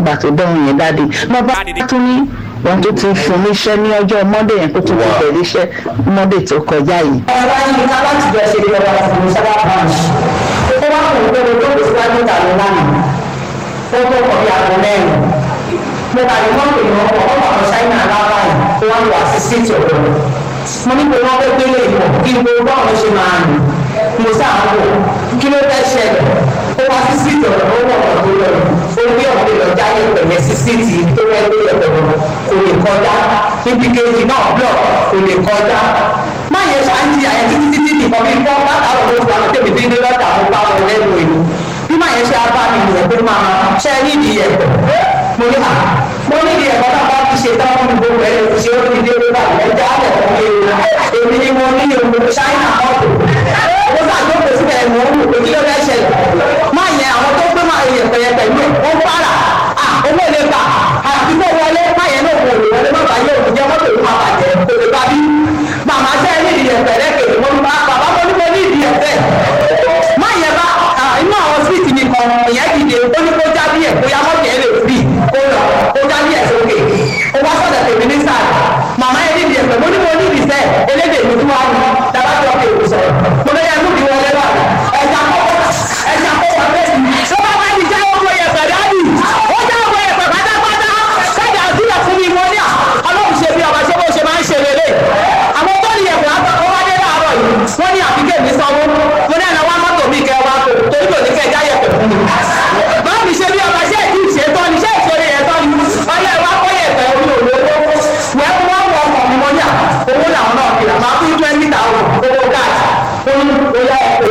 ìgbà tó dọ̀hún yẹn dáadé lọ́ba tún ní wọn tó ti fún mi iṣẹ́ ní ọjọ́ mọ́dé yẹn kó tó ti bẹ̀rẹ̀ iṣẹ́ mọ́dé tó kọjá yìí. ọ̀rọ̀ yìí ká láti jọ ṣe lọ́wọ́ fún mi sábà branch ó wá fún mi pé mo tó kò síwájú ìta mi lánàá ó tó kọ̀ bí aago mẹ́rin mo kà ní mọ́tò yìí wọ́n kọ́ ọ̀pọ̀ àwọn ṣáínà aláwọ̀ yìí ó wá lọ àṣìṣe ọ̀dọ̀ mo ní pé wọ́n fẹ́ gbélé ìmọ̀ kí n gbogbo báwọn ló ṣe máa rìn mo sáà ń wò kí ló fẹ́ ṣẹlẹ̀ ó wá sí síìtì ọ̀dọ̀ ó wọ̀ ọ̀dọ̀ tó lọ ó gbé ọ̀dọ̀ lọ jáde pẹ̀lẹ́ sí síìtì tó fẹ́ gbé ọ̀dọ̀ kò lè kọjá níbi kejì náà blọ̀ kò lè kọjá má yẹ ṣáàjì àyẹ títí títí nìkan bí gbọ́ látàrọ̀ ló fà tèmi dín ní lọ́tà mo bá wọn lẹ́nu ìlú bí má yẹ ṣe abá mi nìyẹn pé máa ṣe nídìí ẹ̀kọ́ mo ní à mo nídìí ẹ̀kọ́ náà bá ti ṣe táwọn mi gbogbo ẹ̀ lè ṣe ó ti dé lórí àwọn ẹja alẹ̀ fún mi èmi ni mo ní omi ṣáínà mọ́tò mo ṣàjókòó síbẹ̀ mo ń wò pé kí ló fẹ́ ṣẹlẹ̀ má yẹ àwọn tó gbé máa yẹ pẹ̀yẹpẹ̀ mí ó ń para à owó lè gbà àti kó wọlé má yẹ náà wò lè wọlé má bàa yẹ òkú jẹ́ mọ́tò ìlú máa bàjẹ́ kò lè bá bí màmá sẹ́ ní ìdí ẹ̀fẹ̀ lẹ́kẹ̀ẹ́ mo ní bá bàbá mo ní mo ní ìdí ẹ̀fẹ̀ má yẹ bá inú àwọn síìtì mi kan ìyẹn dìde ó ní kó jábí ẹ̀ bóyá mọ́tò ẹ̀ lè fi kó lọ kó jábí ẹ̀ sókè ó wá sọ̀dọ̀ tèmi ní sáà màmá yẹn nídìí ẹ̀fẹ̀ mo ní mo ní ìdí sẹ́ elédè mi tún wá ní dábàjọ́ pé òkú sọ̀rọ̀ mo lọ yẹ lóbi wọlé wà ẹ̀jà kọ́kọ́ ẹ̀jà kọ́kọ́ bẹ́ẹ̀ ni ṣé wọ́n bá ti já ọmọ yẹ̀fẹ̀ dáàbì ó já ọmọ yẹ̀fẹ̀ pátápátá kájà àdúrà fún mi wọ́n ní à ọlọ́run ṣe bí ọba ṣé bó ṣe máa ń ṣe lélẹ̀ àwọn tó ní yẹ̀fẹ̀ àtọ́kọ́ wá dé láàárọ̀ yìí wọ́n ní àfikẹ́ mi sanwó mo ní àná wá mọ́tò mi kẹ́ wá kó torí kò ní kẹ́ já yẹ̀fẹ̀ fún mi. báwo ni ṣe bí ọba ṣé èdè ìṣètọ́ ni ṣé ìṣòro yẹn tọ́ ni ọyẹ wa kọ́ yẹ̀fẹ̀ orí òwò wẹ́ wọ́n wọ ọkọ̀ mi mọ́ ní à owó làwọn náà kìlà máa fún twenty thousand owó gáàsì ó ní oyá ẹ̀kọ́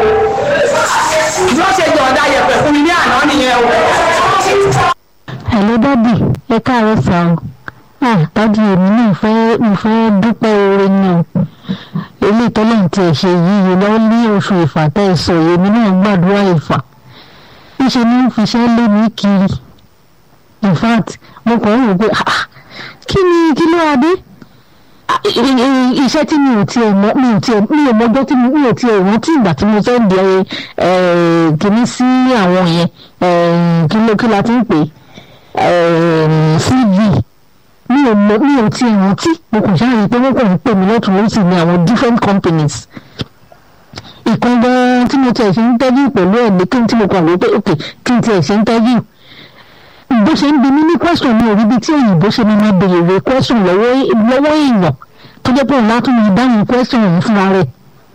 bí wọ́n ṣe jọ̀ọ́dá yẹ̀fẹ̀ fún mi ní àná nìyẹn o. hello dádì ẹ káàárọ̀ sá o ah dádì èmi náà fẹ́ mo fẹ́ dúpẹ́ oore ni o eléyìí tọ́lá ti ẹ̀ ṣe yíyí lọ́wọ́ ní oṣù ìfà tẹ́ ẹ sọ èmi náà gbàdúrà ìfà níṣe ni ń fiṣẹ́ lé mi kiri in fact mo kàn ń rò pé ah kí ni kí ló adé iṣẹ́ tí mi ò tiẹ̀ mọ̀ mi ò tiẹ̀ mi ò mọjọ́ tí mi ò tiẹ̀ rántí ìgbà tí mo fẹ́ di kìíní sí àwọn yẹn kí ló kí la ti ń pè cv mi ò mọ̀ mi ò tiẹ̀ rántí mo kò ṣáà rí i pé wọ́n kàn ń pè mí lọ́tún lọ́sì ní àwọn different companies ìkan gan tí mo tiẹ̀ ṣe ń tẹ́jú pẹ̀lú ẹ̀ ní kí n tí mo kàn wí pé ok kí n tiẹ̀ ṣe ń tẹ́jú bó ṣe ń bi mí ní question mi ò rí bí tí òyìnbó ṣe máa béèrè question lọ́wọ́ lọ́wọ́ èèyàn tó jẹ́ pé òun látún máa dáhùn question òun fúnra rẹ̀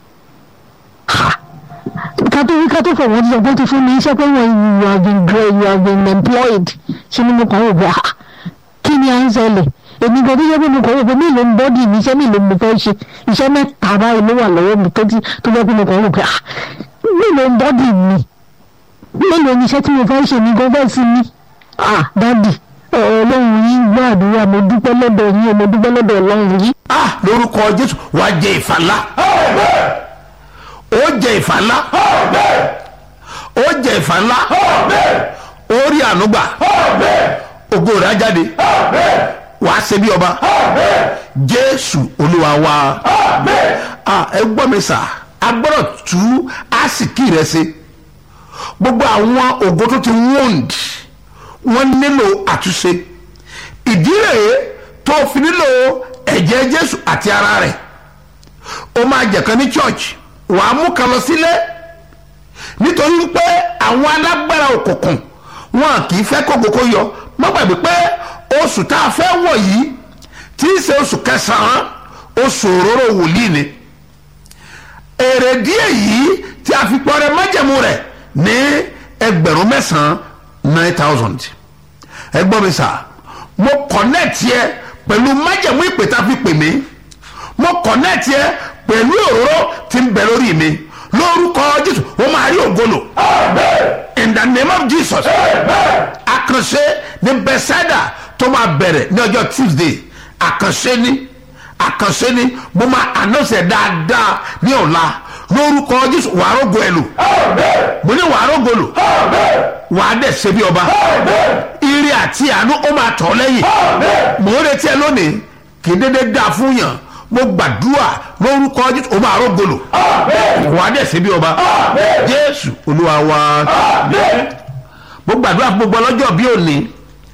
ká tó ká tó fọwọ́ ti sọ pé ó ti fún mi iṣẹ́ pé wọ́n you have been great you have been employed ṣé ni mo kàn wò pé ah kí ni à ń ṣẹlẹ̀ èmi gan tó jẹ́ pé mo kàn wò pé mélòó ń bọ́dì mi iṣẹ́ mélòó mo fẹ́ ṣe iṣẹ́ mẹ́ta báyìí ló wà lọ́wọ́ mi tó jẹ́ pé mo kàn wò pé ah mélòó ń bọ́dì mi mélòó ni iṣẹ́ tí mo fẹ́ ṣe mi gan fẹ́ sí mi ah dadi ọlọ́run yín gbọ́ àdúrà mo dúpẹ́ lọ́dọ̀ yín mo dúpẹ́ lọ́dọ̀ ọlọ́run yín. ah lórúkọ jésù wàá jẹ ìfàlà ó jẹ ìfàlà ó jẹ ìfàlà ó rí ànúgbà ògo rẹ̀ á jáde wàá ṣe bí ọba jésù olúwa wa ah ẹ gbọ́ mi sà a gbọ́dọ̀ tú àsìkí rẹ̀ ṣe gbogbo àwọn ògo tó ti wound wọ́n nílò àtúnṣe ìdí rèé tó fi nílò ẹ̀jẹ̀ jésù àti ara rẹ̀ ó máa jẹ̀kan ní church wàá mú kan lọ sílé nítorí pé àwọn alágbára òkùnkùn wọn kì í fẹ́ kókókó yọ má gbàgbé pé oṣù tá a fẹ́ wọ̀ yìí tí í ṣe oṣù kẹsàn-án oṣù òróró wòlíì ni èrè díẹ̀ yìí tí a fi pọ́nrẹ́ májẹ̀mú rẹ̀ ní ẹgbẹ̀rún mẹ́sàn-án nine thousand ẹ gbọ́ mi sà mo connect yẹ pẹ̀lú májẹ̀mú ìpè tá a fi pè mí mo connect yẹ pẹ̀lú òróró tí ń bẹ lórí mi lórúkọ jésù ó máa rí ògolo in the name of jesus àkànṣe ní bethsaida tó máa bẹ̀rẹ̀ ní ọjọ́ tuesday àkànṣe ní àkànṣe ní mo máa announce ẹ̀ dáadáa ní ọ̀la lórúkọ jésù wàá rògbò ẹ̀ lò mo ní wàá rògbò lò wàá dẹ̀ ṣe bí ọba ire àti àánú ó máa tọ̀ lẹ́yìn mò ń retí ẹ lónìí kì í dédé dáa fún yàn mo gbàdúrà lórúkọ jésù ó máa rògbò lò wàá dẹ̀ ṣe bí ọba jésù olúwa wa mo gbàdúrà fún gbogbo ọlọ́jọ́ bí òní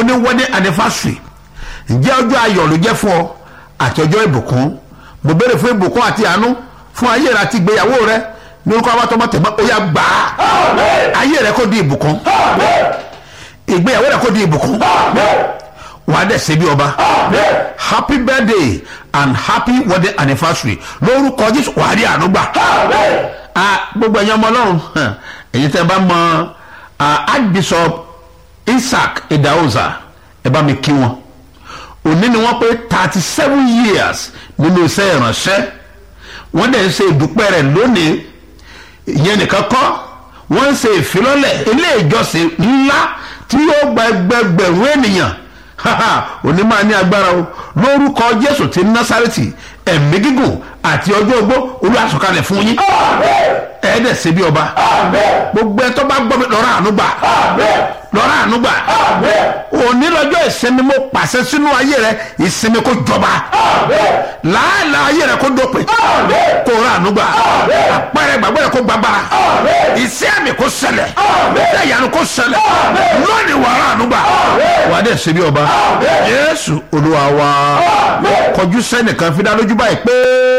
oní wedding anniversary ǹjẹ́ ọjọ́ ayọ̀ ló jẹ́ fún ọ àti ọjọ́ ìbùkún mo béèrè fún ìbùkún àti àánú fún ayé rẹ àti ìgbéyàwó rẹ ní orúkọ abátọmọ tẹ̀gbọ́n ó yá gbà á ayé rẹ kó di ìbùkún ìgbéyàwó rẹ kó di ìbùkún wà á dẹ̀ ṣe bí ọba happy birthday and happy wedding anniversary lórúkọ jésù wà á rí àánú gbà Ah, gbogbo ẹ̀yin ọmọ ọlọ́run hàn, ẹ̀yin tẹ́ ẹ bá mọ ah, archbishop isaac idahosa ẹ bá mi kí wọn òní ni wọ́n pé thirty seven years nínú iṣẹ́ ìránṣẹ́ wọ́n dẹ̀ ń ṣe ìdúpẹ́ rẹ̀ lónìí ìyẹn nìkan kọ́ wọ́n ń ṣe ìfilọ́lẹ̀ ilé ìjọsìn ńlá tí yóò gba ẹgbẹgbẹ̀rún ènìyàn haha, òní máa ní agbára o lórúkọ jésù ti násàrètì ẹ̀mí gígùn àti ọjọ́ ogbó olùwàsókalẹ̀ fún yín ẹ̀ẹ́dẹ̀ ṣe bí ọba gbogbo ẹ tó bá gbọ́ mi lọ́rọ̀ àánú gbà lọ́rọ̀ àánú gbà òní lọ́jọ́ ìsinmi mo pàṣẹ sínú ayé rẹ ìsinmi kó jọba làálàá ayé rẹ kó dópin kó rà àánú gbà àpẹẹrẹ gbàgbọ́ rẹ kó gbàgbára ìṣe àmì kó ṣẹlẹ̀ ẹ̀yánu kó ṣẹlẹ̀ lónìí wà rà àánú gbà wà á dẹ̀ ṣe bí ọba Jésù Olúwa wa kọjú sẹ́nìkan fi dá lójú báyìí pé.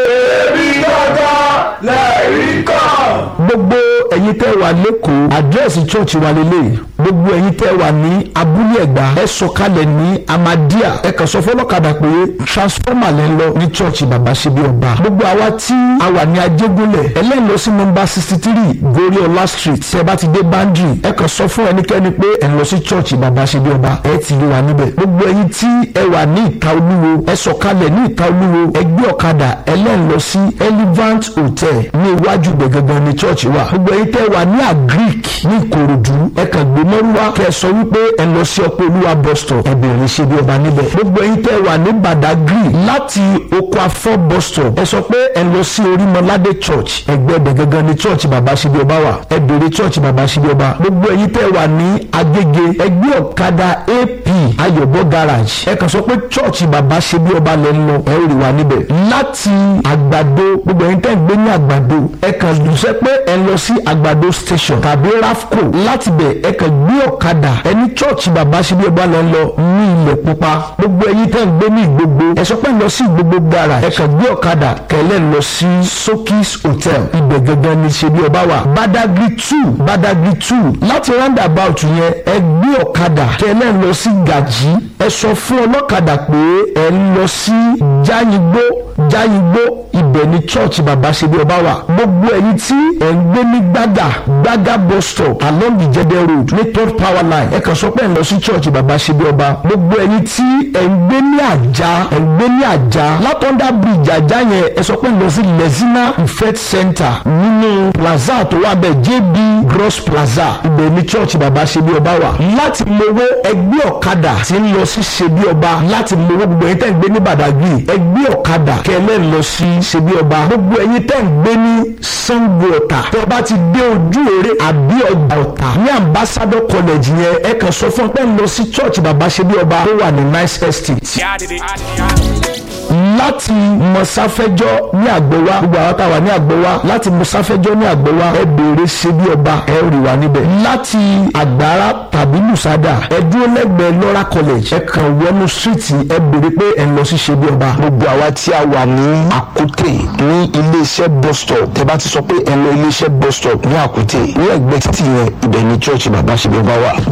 gbogbo ẹ̀yin tẹ́ wà lẹ́kọ̀ọ́ àdírẹ́sì chọ́ọ̀chì wa lélẹ̀ gbogbo ẹ̀yin tẹ́ wà ní abúlé ẹ̀gbá ẹ sọ̀kalẹ̀ ní amadia ẹ kàn sọ fọlọ́kadà pé transformer lẹ́ ń lọ ní chọ́ọ̀chì bàbá ṣe bí ọba gbogbo àwa tí a wà ní ajégúnlẹ̀ ẹlẹ́yìn lọ sí nọmba sixty three goriola street tẹ́ bá ti dé bandri ẹ kàn sọ fún ẹnikẹ́ni pé ẹ lọ sí chọ́ọ̀chì bàbá ṣe bí ọba ẹ ti rí wa níbẹ̀ gbogbo ẹ̀yin tí ẹ wà ní ìta olúwo ẹ sọ̀kalẹ̀ ní ìta olúwo ẹ gbé ọ̀kadà ẹlẹ́yìn lọ sí elevant hotel ní iwájú gbẹ̀gẹ̀gẹ̀ ní chọ́ọ̀chì wa gbogbo ẹ̀yin tẹ́ wà ní agric ní ìkòròdú ẹ kàn gbé mọ́rúwá kẹ́ ẹ sọ wípé ẹ lọ sí ọpọ olúwa bus stop ẹ bẹ̀rẹ̀ ṣe bí ọba níbẹ̀ gbogbo ẹ̀yin tẹ́ wà ní badagry láti oko afọ bus stop ẹ sọ pé ẹ lọ sí orímọládé church ẹgbẹ́ gbẹ̀gẹ̀gẹ̀ ní church bàbá ṣe bí ọba wà ẹ bẹ̀rẹ̀ church bàbá ṣe bí ọba gbogbo ẹ̀yin tẹ́ wà ní agége ẹgbẹ́ ọ̀kadà ap ayọ̀bọ garage ẹ kàn sọ pé church bàbá ṣe bí ọba lẹ́ ń lọ ẹ rí wa níbẹ̀ láti àgbàdo gbogbo ẹ̀yin tẹ́ ń gbé ní àgbàdo ẹ kàn dùnsẹ́ pé ẹ lọ sí àgbàdo station tàbí rafco láti bẹ̀ ẹ kàn gbé ọ̀kadà ẹni church bàbá ṣe bí ọba lẹ́ ń lọ ní ilẹ̀ pupa gbogbo ẹ̀yin tẹ́ ń gbé ní ìgbogbo ẹ sọ pé ẹ lọ sí ìgbogbo garage ẹ kàn gbé ọ̀kadà kẹlẹ́ lọ sí sokis hotel ibẹ̀ gangan ni ṣe bí ọba wà badagry two badagry two láti roundabout yẹn ẹ gbé ọ̀kadà kẹlẹ́ lọ sí gàjí ẹ sọ fún ọlọ́kadà pé ẹ ń lọ sí jáyìngbó jáyìngbó ibẹ̀ ni church bàbá ṣe bí ọba wà gbogbo ẹ̀yin tí ẹ̀ ń gbé ní gbàgà gbàgà bus stop along the jẹdẹ road ní third power line ẹ kàn sọ pé ẹ̀ ń lọ sí church bàbá ṣe bí ọba gbogbo ẹ̀yin tí ẹ̀ ń gbé ní àjà ẹ̀ ń gbé ní àjà látọ̀ndà bridge àjà yẹn ẹ sọ pé ẹ̀ ń lọ sí lezina ifet center nínú plaza tó wà bẹ́ẹ̀ jb gross plaza ibẹ̀ ni church bàbá ṣe bí ọba wà láti mowó ẹgbẹ́ ọ̀kadà tí ń lọ sí ṣe bí ọba láti mowó gbogbo ẹ̀yin tẹ́ ń gbé ní badagry ẹgbẹ́ ọ̀kadà kẹlẹ́ lọ sí ṣe bí ọba gbogbo ẹ̀yin tẹ́ ń gbé ní sango ọ̀tà tẹ́ ẹ bá ti dé ojú eré àbí ọgbà ọ̀tà ní ambassador college yẹn ẹ kàn sọ fún ọ pé ń lọ sí church bàbá ṣe bí ọba tó wà ní nice estate láti mọ̀sáfẹ́jọ́ ní àgbẹ̀wá gbogbo àwọn táwa ní àgbẹ̀wá láti mọ̀sáfẹ́jọ́ ní àgbẹ̀wá ẹ béèrè ṣe bí ọba ẹ rí wa níbẹ̀ láti àgbára tàbí lùsádà ẹ dúró lẹ́gbẹ̀ẹ́ lọ́ra college ẹ kàn wọnú síìtì ẹ béèrè pé ẹ lọ sí ṣe bí ọba. gbogbo àwa tí a wà ní àkútè ní iléeṣẹ́ bus stop tẹ́ bá ti sọ pé ẹ lọ iléeṣẹ́ bus stop ní àkútè ní ẹ̀gbẹ́ títì yẹn ibẹ̀ ni church bàbá ṣe bí ọba wà